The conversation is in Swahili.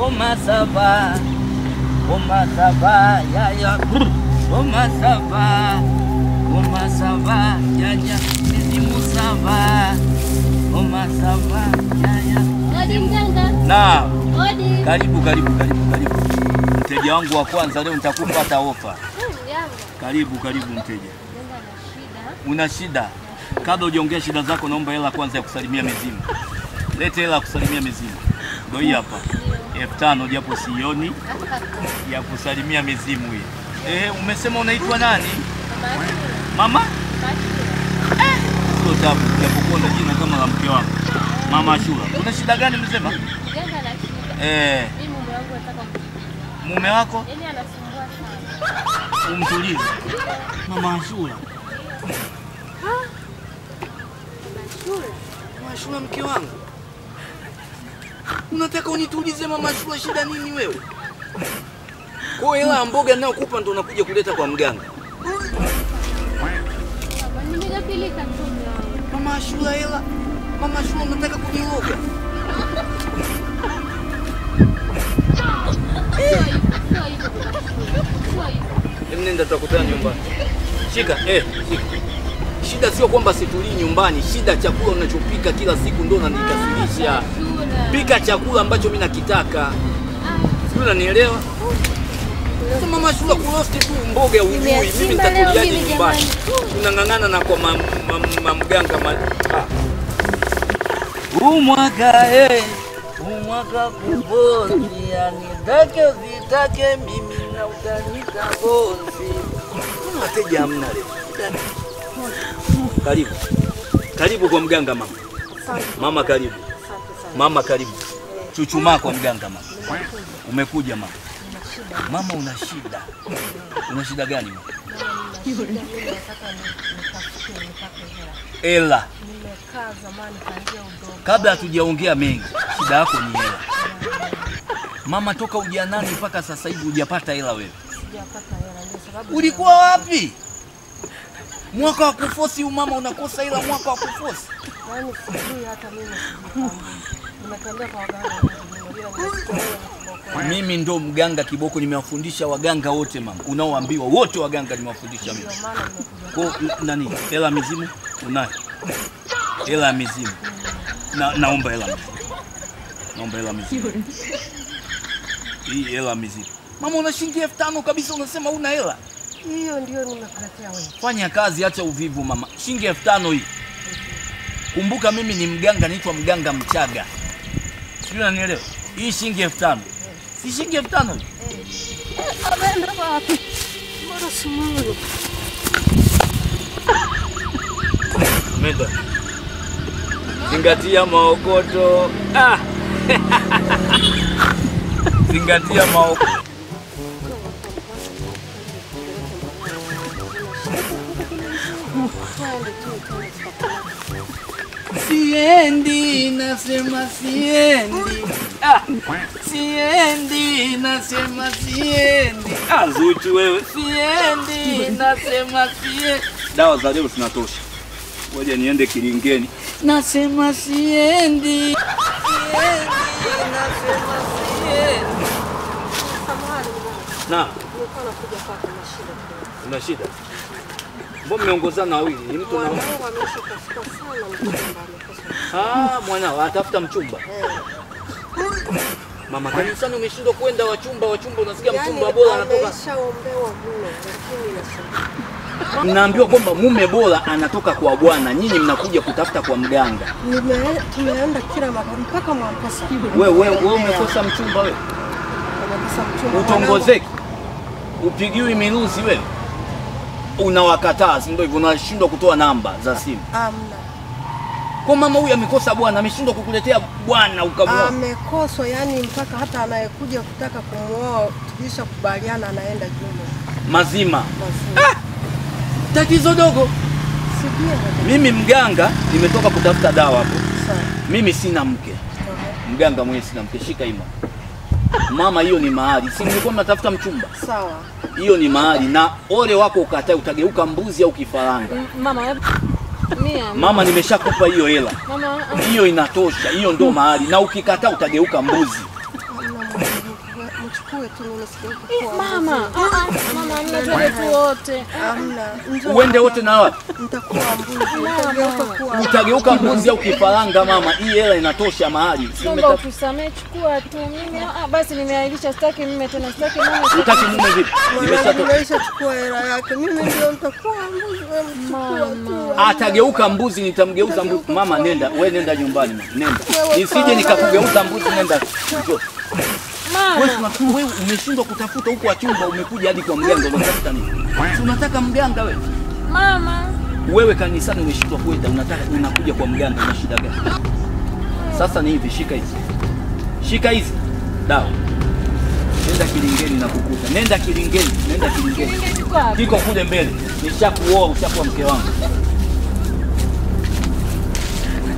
Comment ça va Comment ça va Yaya Comment ça va Comment ça va Yaya Mizimu ça va Comment ça va Yaya Odi mganga. Na Odi. karibu karibu karibu karibu mteja wangu wa kwanza leo nitakupa hata ofa Hmm, Mganga. karibu karibu mteja Mganga ana shida. una shida kabla hujaongea shida zako naomba hela kwanza ya kusalimia mizimu lete hela ya kusalimia mizimu ndio hii hapa elfu tano japo sioni ya kusalimia mizimu hii eh umesema unaitwa nani mama sio tabu japokuwa na jina kama la mke wangu mama Ashura una shida gani msema Mganga ana shida. eh Mimi mume wangu nataka kumpiga. mume wako Yaani anasumbua sana. umtulize mama Ashura Shule. Mama Ashura mke wangu unataka unitulize mama Ashura shida nini wewe kwa hiyo hela ya mboga ninayokupa ndo unakuja kuleta kwa mganga Baba, nimegapilika tu mume wangu. mama Ashura hela mama Ashura unataka kuniloga Sio hivyo, sio hivyo baba shule. Sio hivyo. Hebu nenda tutakutana nyumbani. Shika, eh, shika. Shida sio kwamba situlii nyumbani, shida chakula unachopika kila siku ndio unanikasirisha. Shule. Pika chakula ambacho mimi nakitaka. Sijui unanielewa? Sasa mama shula kurosti tu mboga ujui, mimi Nimeachimba leo nitakuliaje mimi nyumbani? jamani. Unang'ang'ana na kwa mam- mam- mamganga ma, ah. Huu mwaka eh, huu mwaka kubozi, yani take usitake mimi na utanita bozi. Mbona wateja hamna leo? Karibu. Karibu kwa mganga mama. Mama karibu. Mama karibu. Chuchumaa kwa mganga mama. Umekuja mama. Mama una shida. Una shida gani mama? Ela. Nimekaa zamani kuanzia udogo. Kabla hatujaongea mengi, shida yako ni hela. Mama, toka ujanani mpaka sasa hivi hujapata hela wewe. Sijapata hela ndio sababu Ulikuwa wapi? Mwaka wa kufosi huu mama unakosa hela mwaka wa kufosi. yaani sijui hata mimi sijitambui. Nimetembea kwa waganga wengi mno, ila nimesikia wewe ni kiboko. Mimi ndo mganga kiboko, nimewafundisha waganga wote mama, unaoambiwa wote waganga nimewafundisha mimi. Ndio maana nimekuja. Kwa n- nani? Hela ya mizimu unayo? Hela ya mizimu. Na, naomba hela ya mizimu. Naomba hela ya mizimu. Hii hela ya mizimu. Mama una shilingi elfu tano kabisa unasema una hela. Hiyo ndio nimekuletea wewe. Fanya kazi, acha uvivu mama. Shilingi elfu tano hii. Kumbuka mimi ni mganga, naitwa mganga Mchaga. Sijui unanielewa? Hii shilingi elfu tano. Si shilingi elfu tano hii? Ameenda wapi? Mbona simuoni? Menda. Zingatia maokoto. Ah. Zingatia maokoto. Siendi, nasema siendi. Ah. Siendi, nasema siendi. Ah, Zuchu wewe. Siendi, nasema siendi. Dawa za leo zinatosha. Ngoja niende kilingeni. Nasema siendi. Siendi, nasema siendi. Samahani, Na, nilikuwa nakuja kwako na shida kidogo. una shida? Mbona mmeongozana wawili? Ni mtu na Mwanangu ameishi kufika sana mchumba amekosa. Ah, mwanao atafuta mchumba. Mama kanisani umeshindwa kwenda wachumba wachumba, unasikia mchumba bora anatoka. Ameshaombewa mno lakini nasema. Mnaambiwa kwamba mume bora anatoka kwa bwana, nyinyi mnakuja kutafuta kwa mganga. Nime- Tumeenda kila mahali mpaka Mwamposa. Wewe wewe wewe umekosa mchumba wewe, Amekosa mchumba. utongozeki, upigiwi miruzi wewe, unawakataa, si ndio hivyo? Unashindwa kutoa namba za simu. Amna. Kwa mama huyu amekosa bwana, ameshindwa kukuletea bwana ukamwoa. Amekoswa yani mpaka hata anayekuja kutaka kumwoa tulisha kubaliana anaenda jumla. Mazima, Mazuri. tatizo dogo. Sijui hata. Mimi mganga nimetoka kutafuta dawa hapo. Sawa. Mimi sina mke, mganga mwenyewe sina mke. Shika hii mama. Mama, hiyo ni mahali, si nilikuwa mnatafuta mchumba? Sawa. Hiyo ni mahali, na ole wako ukatae, utageuka mbuzi au kifaranga. Mama, hebu- mia. Mama, nimeshakupa hiyo hela, Mama, hiyo inatosha, hiyo ndo mahali, na ukikataa utageuka mbuzi. amna mwanangu. mchukue tu, mimi sitaki kuchukua. Mama, ah, ah, mama, hamna, twende tu wote. Hamna. Njoo Uende hapa. wote na wapi? Nitakuwa mbuzi, nitageuka kuwa Utageuka mbuzi au kifaranga mama, hii hela inatosha mahali. Si Naomba umeta- utusamee, chukua tu. Mimi ah, basi nimeahirisha, sitaki mume tena, sitaki mume. Utaki mume vipi? mwanangu, Nimeshatoka. nimeshachukua hela yake. Mimi ndio nitakuwa mbuzi, wewe mchukua tu. Atageuka mbuzi, nitamgeuza mbuzi. Mama nenda, we nenda nyumbani mama, nenda. Nisije nikakugeuza mbuzi, nenda. Njoo. Wewe Mama, tuna- wewe umeshindwa kutafuta huko wachumba, umekuja hadi kwa mganga, unatafuta nini? Si unataka mganga wewe? mama. Wewe kanisani umeshindwa kwenda, unataka unakuja kwa mganga, una shida gani? Sasa ni hivi, shika hizi, shika hizi dawa, nenda kilingeni na kukuta, nenda kilingeni, nenda kilingeni, Kilinge kiko wapi? kiko kule mbele. Nishakuoa, ushakuwa mke wangu.